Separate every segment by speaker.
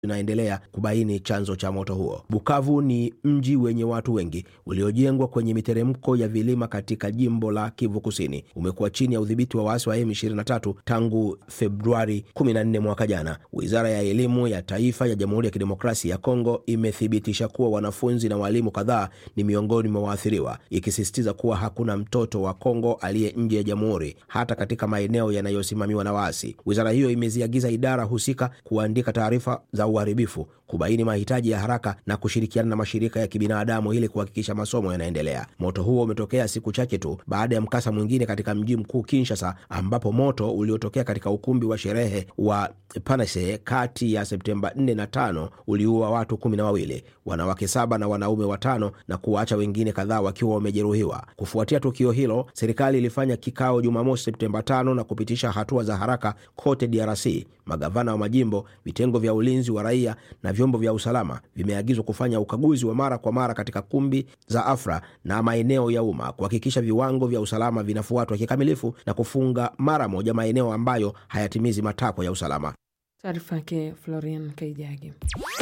Speaker 1: inaendelea kubaini chanzo cha moto huo. Bukavu ni mji wenye watu wengi uliojengwa kwenye miteremko ya vilima katika jimbo la Kivu Kusini. Umekuwa chini ya udhibiti wa waasi wa M23 tangu Februari 14 mwaka jana. Wizara ya elimu ya taifa ya Jamhuri ya Kidemokrasia ya Kongo imethibitisha kuwa wanafunzi na walimu kadhaa ni miongoni mwa waathiriwa, ikisisitiza kuwa hakuna mtoto wa Kongo aliye nje ya jamhuri, hata katika maeneo yanayosimamiwa na waasi. Wizara hiyo imeziagiza idara husika kuandika taarifa za uharibifu, kubaini mahitaji ya haraka na kushirikiana na mashirika ya kibinadamu ili kuhakikisha masomo yanaendelea. Moto huo umetokea siku chache tu baada ya mkasa mwingine katika mji mkuu Kinshasa, ambapo moto uliotokea katika ukumbi wa sherehe wa Panase kati ya Septemba 4 na 5 uliua watu kumi na wawili, wanawake saba na wanaume watano na kuwaacha wengine kadhaa wakiwa wamejeruhiwa. Kufuatia tukio hilo, serikali ilifanya kikao Jumamosi Septemba 5 na kupitisha hatua za haraka kote DRC. Magavana wa majimbo, vitengo vya ulinzi wa raia na vyombo vya usalama vimeagizwa kufanya ukaguzi wa mara kwa mara katika kumbi za afra na maeneo ya umma kuhakikisha viwango vya usalama vinafuatwa kikamilifu na kufunga mara moja maeneo ambayo hayatimizi matakwa ya usalama.
Speaker 2: Taarifa yake Florian Kaijagi.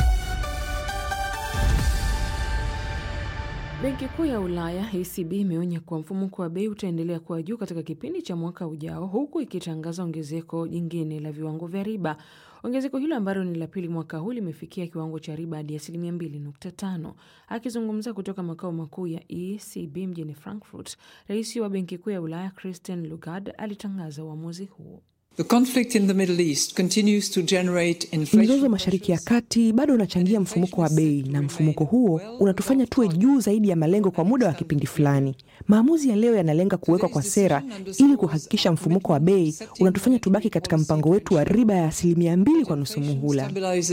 Speaker 2: Benki Kuu ya Ulaya ECB imeonya kuwa mfumuko wa bei utaendelea kuwa juu katika kipindi cha mwaka ujao, huku ikitangaza ongezeko jingine la viwango vya riba. Ongezeko hilo ambalo ni la pili mwaka huu limefikia kiwango cha riba hadi asilimia 2.5. Akizungumza kutoka makao makuu ya ECB mjini Frankfurt, rais wa Benki Kuu ya Ulaya Christine Lagarde alitangaza uamuzi huo.
Speaker 3: Mzozo Mashariki ya Kati bado unachangia mfumuko wa bei na mfumuko huo unatufanya tuwe juu zaidi ya malengo kwa muda wa kipindi fulani. Maamuzi ya leo yanalenga kuwekwa kwa sera ili kuhakikisha mfumuko wa bei unatufanya tubaki katika mpango wetu wa riba ya asilimia mbili kwa nusu muhula.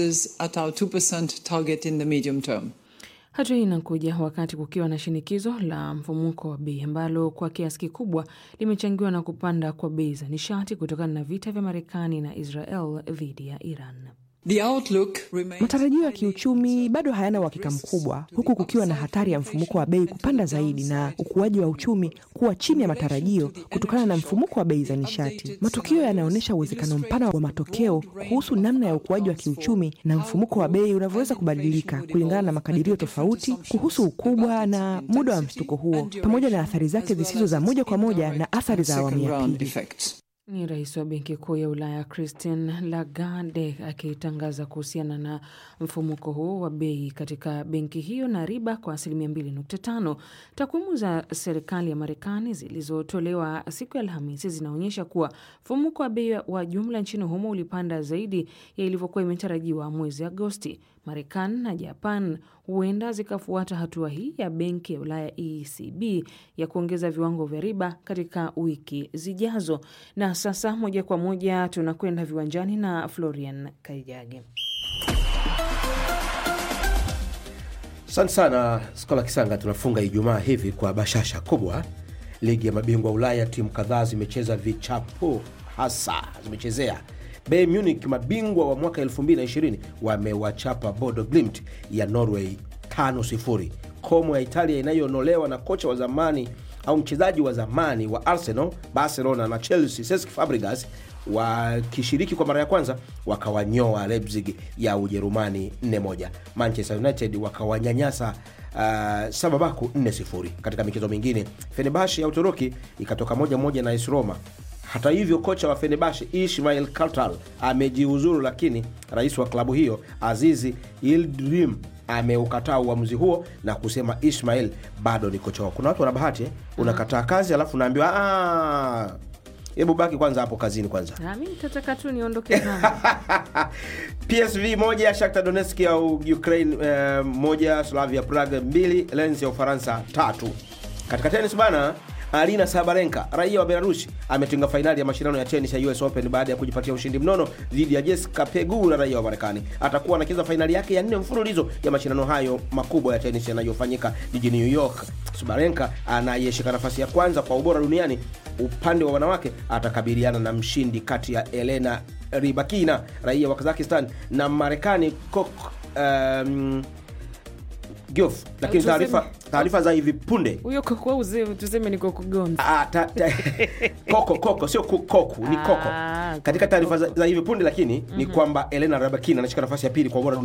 Speaker 2: Hatua hii inakuja wakati kukiwa na shinikizo la mfumuko wa bei ambalo kwa kiasi kikubwa limechangiwa na kupanda kwa bei za nishati kutokana na vita vya Marekani na Israel dhidi ya Iran.
Speaker 3: Matarajio ya kiuchumi bado hayana uhakika mkubwa, huku kukiwa na hatari ya mfumuko wa bei kupanda zaidi na ukuaji wa uchumi kuwa chini ya matarajio kutokana na mfumuko wa bei za nishati. Matukio yanaonyesha uwezekano mpana wa matokeo kuhusu namna ya ukuaji wa kiuchumi na mfumuko wa bei unavyoweza kubadilika kulingana na makadirio tofauti kuhusu ukubwa na muda wa mshtuko huo, pamoja na athari zake zisizo za moja kwa moja na athari za awamu ya pili.
Speaker 2: Ni rais wa Benki Kuu ya Ulaya Christine Lagarde akitangaza kuhusiana na mfumuko huo wa bei katika benki hiyo na riba kwa asilimia 2.5. Takwimu za serikali ya Marekani zilizotolewa siku ya Alhamisi zinaonyesha kuwa mfumuko wa bei wa jumla nchini humo ulipanda zaidi ya ilivyokuwa imetarajiwa mwezi Agosti. Marekani na Japan huenda zikafuata hatua hii ya benki ya Ulaya ECB ya kuongeza viwango vya riba katika wiki zijazo. Na sasa moja kwa moja tunakwenda viwanjani na Florian Kaijage.
Speaker 1: Asante sana Skola Kisanga. Tunafunga Ijumaa hivi kwa bashasha kubwa. Ligi ya mabingwa Ulaya, timu kadhaa zimecheza vichapo, hasa zimechezea Bayern Munich, mabingwa wa mwaka 2020 wamewachapa Bodo Glimt ya Norway 5-0. Como ya Italia inayoonolewa na kocha wa zamani au mchezaji wa zamani wa Arsenal, Barcelona na Chelsea Cesc Fabregas wakishiriki kwa mara ya kwanza wakawanyoa Leipzig ya Ujerumani 4-1. Manchester United wakawanyanyasa uh, Sababaku 4-0. Katika michezo mingine, Fenerbahce ya Uturuki ikatoka moja moja na AS Roma. Hata hivyo kocha wa Fenerbahce Ismail Kartal amejiuzuru, lakini rais wa klabu hiyo Azizi Yildirim ameukataa uamuzi huo na kusema Ismail bado ni kocha wao. Kuna watu wana bahati eh? unakataa kazi alafu unaambiwa hebu baki kwanza hapo kazini kwanza.
Speaker 2: Mi nitataka tu niondoke zangu.
Speaker 1: PSV moja, Shakhtar Donetsk ya Ukraine eh, moja, Slavia Prague mbili, Lens ya Ufaransa tatu. Katika tenis bana Arina Sabalenka raia wa Belarusi ametinga fainali ya mashindano ya tenis ya US Open baada ya kujipatia ushindi mnono dhidi ya Jessica Pegula raia wa Marekani. Atakuwa anacheza fainali yake ya nne mfululizo ya mashindano hayo makubwa ya tenis yanayofanyika jijini New York. Sabalenka anayeshika nafasi ya kwanza kwa ubora duniani upande wa wanawake atakabiliana na mshindi kati ya Elena Rybakina raia wa Kazakhstan na Marekani Kok um, Giof, lakini
Speaker 2: Tuseme-
Speaker 1: taarifa taarifa za hivi punde
Speaker 2: huyo koko uzee tuseme ni koko gonzi
Speaker 1: Ah, ta, ta, koko koko sio ku- koku ni koko
Speaker 2: Ah,
Speaker 1: katika taarifa za, za hivi punde lakini ni kwamba Elena Rybakina anashika nafasi ya pili kwa ubora